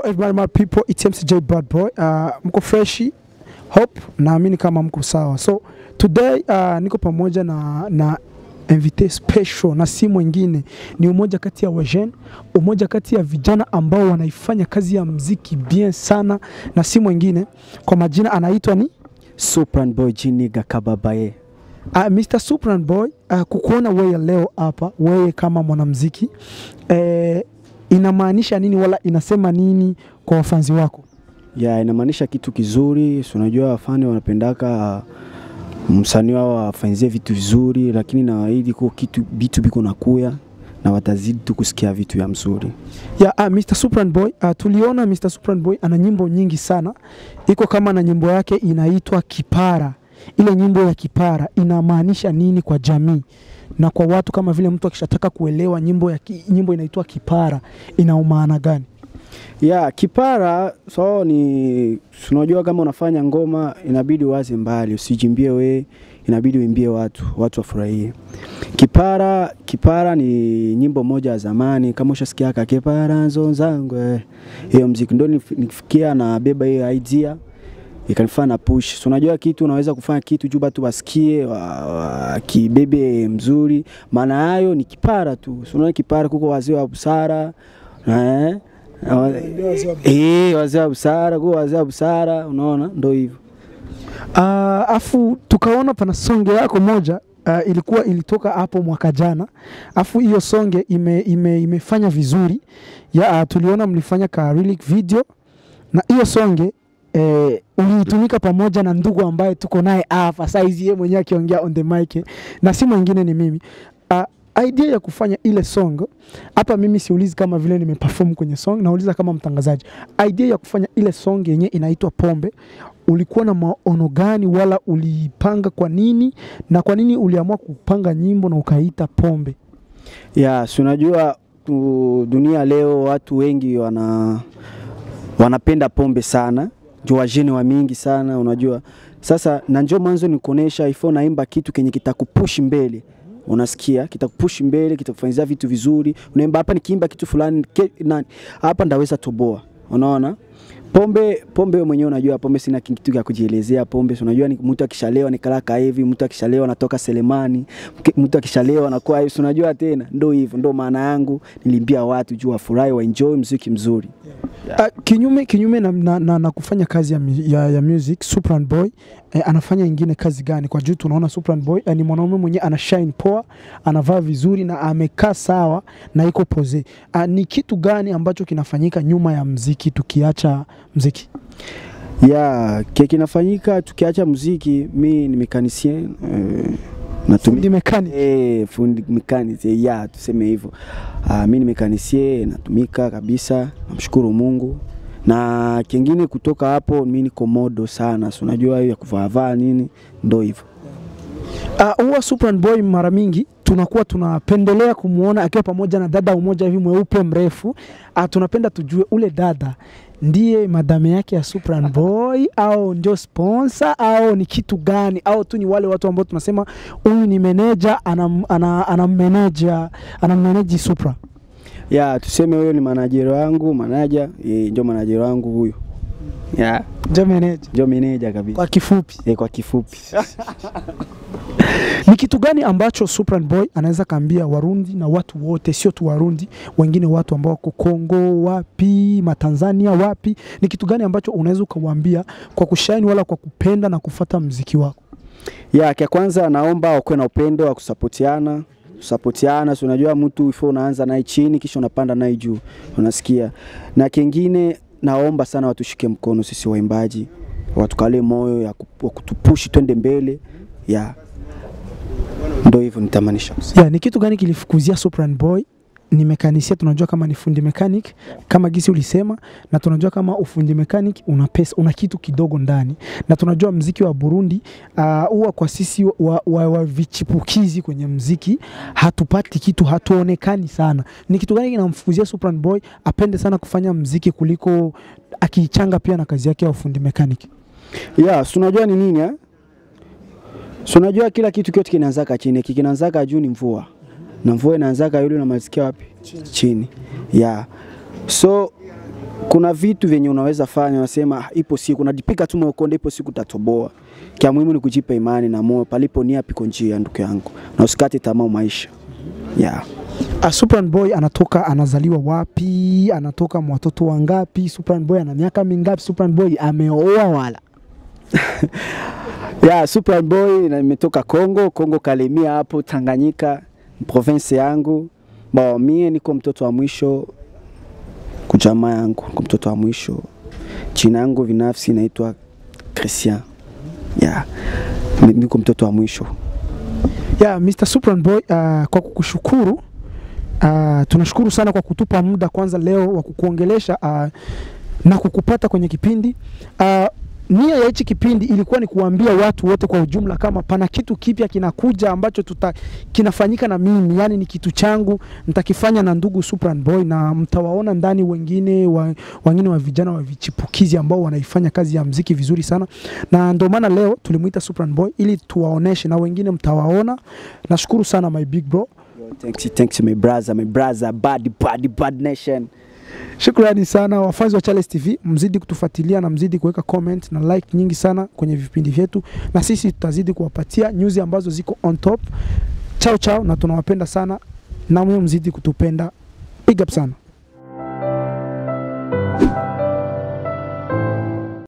everybody my people, it's MCJ Bad Boy. Uh, mko freshi hope, naamini kama mko sawa. So today uh, niko pamoja na, na invité special na si mwingine ni umoja kati ya wajen, umoja kati ya vijana ambao wanaifanya kazi ya mziki bien sana, na si mwingine kwa majina anaitwa ni Supran Boy Jiniga Kababaye. uh, Mr. Supran Boy. Uh, kukuona wewe leo hapa, wewe kama mwanamziki eh, inamaanisha nini wala inasema nini kwa wafanzi wako? Ya, inamaanisha kitu kizuri. Si unajua wafani wanapendaka msanii wao afanyizie vitu vizuri, lakini nawaahidi ko kitu vitu biko nakuya na watazidi tu kusikia vitu vya mzuri. ya uh, Mr. Supran Boy uh, tuliona Mr. Supran Boy ana nyimbo nyingi sana, iko kama na nyimbo yake inaitwa Kipara. Ile nyimbo ya Kipara inamaanisha nini kwa jamii na kwa watu, kama vile mtu akishataka kuelewa nyimbo ya ki, nyimbo inaitwa Kipara ina maana gani? Ya, kipara so ni si unajua kama unafanya ngoma inabidi waze mbali, usijimbie we, inabidi uimbie watu, watu wafurahie. Kipara, kipara ni nyimbo moja ya zamani, kama ushasikia ka kipara nzo zangu eh. hiyo mziki ndio nif- nifikia na beba hiyo idea ikanifanya na push. So unajua kitu unaweza kufanya kitu juu batu basikie wa, wa, kibebe mzuri, maana hayo ni kipara tu. So unaona kipara kuko wazee wa busara eh Eh, wazee wa busara, kwa wazee wa busara, unaona ndio hivyo. Uh, afu tukaona pana songe yako moja uh, ilikuwa ilitoka hapo mwaka jana, afu hiyo songe ime, ime, imefanya vizuri ya uh, tuliona mlifanya ka lyric video na hiyo songe eh, uliitumika pamoja na ndugu ambaye tuko naye hapa saizi, yeye mwenyewe akiongea on the mic na si mwingine ni mimi uh, idea ya kufanya ile song hapa, mimi siulizi kama vile nimeperform kwenye song, nauliza kama mtangazaji, idea ya kufanya ile song yenye inaitwa Pombe ulikuwa na maono gani wala uliipanga kwa nini na kwa nini uliamua kupanga nyimbo na ukaita pombe Ya, si unajua tu, dunia leo watu wengi wana wanapenda pombe sana, ndio wajene wa mingi sana, unajua. Sasa na njoo mwanzo nikuonesha ifo naimba kitu kenye kitakupush mbele unasikia kitakupush mbele, kitakufanyizia vitu vizuri. Unaimba hapa, nikiimba kitu fulani ke, nani hapa ndaweza toboa, unaona pombe pombe wewe mwenyewe unajua pombe sina kitu cha kujielezea pombe si unajua ni mtu akishalewa ni kalaka hivi mtu akishalewa anatoka Selemani mke- mtu akishalewa anakuwa hivi si unajua tena ndio hivyo ndio maana yangu nilimbia watu juu wafurahi wa enjoy muziki mzuri uh, kinyume kinyume na, na, na, na kufanya kazi ya, mu- ya, ya music Supran Boy eh, anafanya ingine kazi gani kwa juu tunaona Supran Boy eh, ni mwanaume mwenye ana shine poa anavaa vizuri na amekaa sawa na iko pose uh, ni kitu gani ambacho kinafanyika nyuma ya mziki tukiacha mziki ya kile kinafanyika tukiacha muziki mi ni mekanisien eh, natumia fundi mechanic Eh, fundi mekanisie ya tuseme hivyo. Ah, mi ni mekanisie natumika kabisa, namshukuru Mungu. Na kingine kutoka hapo mi niko modo sana, si unajua hiyo ya kuvaavaa nini, ndo hivyo. Uh, huwa Supran Boy mara mingi tunakuwa tunapendelea kumwona akiwa pamoja na dada umoja hivi mweupe mrefu. Uh, tunapenda tujue ule dada ndiye madame yake ya Supran Boy au ndio sponsor au ni kitu gani au tu ni wale watu ambao tunasema huyu ni meneja anam, ana, anammeneja anammeneji Supra. Ya tuseme huyo ni manager wangu, manager eh, ndio manager wangu huyo. Ya, Ndio meneja ndio manager kabisa. kwa kifupi. Eh, kwa kifupi. Ni kitu gani ambacho Supran Boy anaweza kaambia Warundi na watu wote, sio tu Warundi, wengine watu ambao wako Kongo wapi, Matanzania wapi, ni kitu gani ambacho unaweza ukawaambia kwa kushine wala kwa kupenda na kufata mziki wako? Ya, kia kwanza naomba wakuwe na upendo wa kusapotiana kusapotiana, si unajua mtu ifo unaanza naye chini kisha unapanda naye juu, unasikia. Na kingine naomba sana watushike mkono sisi waimbaji, watukale moyo ya ku- wa kutupushi twende mbele. Ya, ndo hivyo nitamanisha kusema. Yeah, ni kitu gani kilifukuzia Supran Boy? Ni mekanisia, tunajua kama ni fundi mechanic kama gisi ulisema, na tunajua kama ufundi mechanic una pesa, una kitu kidogo ndani, na tunajua mziki wa Burundi ah, huwa kwa sisi wa, wa, wa vichipukizi kwenye mziki hatupati kitu, hatuonekani sana. Ni kitu gani kinamfukuzia Supran Boy apende sana kufanya mziki kuliko akiichanga pia na kazi yake ya ufundi mechanic? Ya, si unajua ni nini eh? Si unajua kila kitu kyote kinaanzaka chini, kikinaanzaka juu ni mvua. Na mvua inaanzaka yule unamalizikia wapi? Chini. Ya. So kuna vitu vyenye unaweza fanya, unasema "Ah, ipo siku unajipika tu moyo konde, ipo siku utatoboa. Kia muhimu ni kujipa imani na moyo, palipo nia piko njia, ndugu yangu, na usikate tamaa maisha yeah. Uh, Supran Boy anatoka anazaliwa wapi? Anatoka mwa watoto wangapi? Supran Boy ana miaka mingapi? Supran Boy ameoa wala? Yeah, Super Boy na nimetoka Kongo, Kongo Kalemia hapo Tanganyika, province yangu. Ba mie niko mtoto wa mwisho kujamaa yangu, niko mtoto wa mwisho. Jina yangu binafsi naitwa Christian. Yeah. ni- Niko mtoto wa mwisho. Yeah, Mr. Supran Boy, uh, kwa kukushukuru uh, tunashukuru sana kwa kutupa muda kwanza leo wa kukuongelesha uh, na kukupata kwenye kipindi uh, nia ya hichi kipindi ilikuwa ni kuambia watu wote kwa ujumla kama pana kitu kipya kinakuja ambacho tuta, kinafanyika na mimi, yani ni kitu changu nitakifanya na ndugu Supran Boy, na mtawaona ndani wengine wa, wengine wa vijana wa vichipukizi ambao wanaifanya kazi ya mziki vizuri sana, na ndio maana leo tulimuita Supran Boy ili tuwaoneshe na wengine mtawaona. Nashukuru sana my big bro. Yo, Thanks, thanks my brother, my brother, bad, bad, bad nation. Shukrani sana wafanzi wa Charles TV, mzidi kutufuatilia na mzidi kuweka comment na like nyingi sana kwenye vipindi vyetu, na sisi tutazidi kuwapatia news ambazo ziko on top. Chao chao, na tunawapenda sana, na mwe mzidi kutupenda. Big up sana.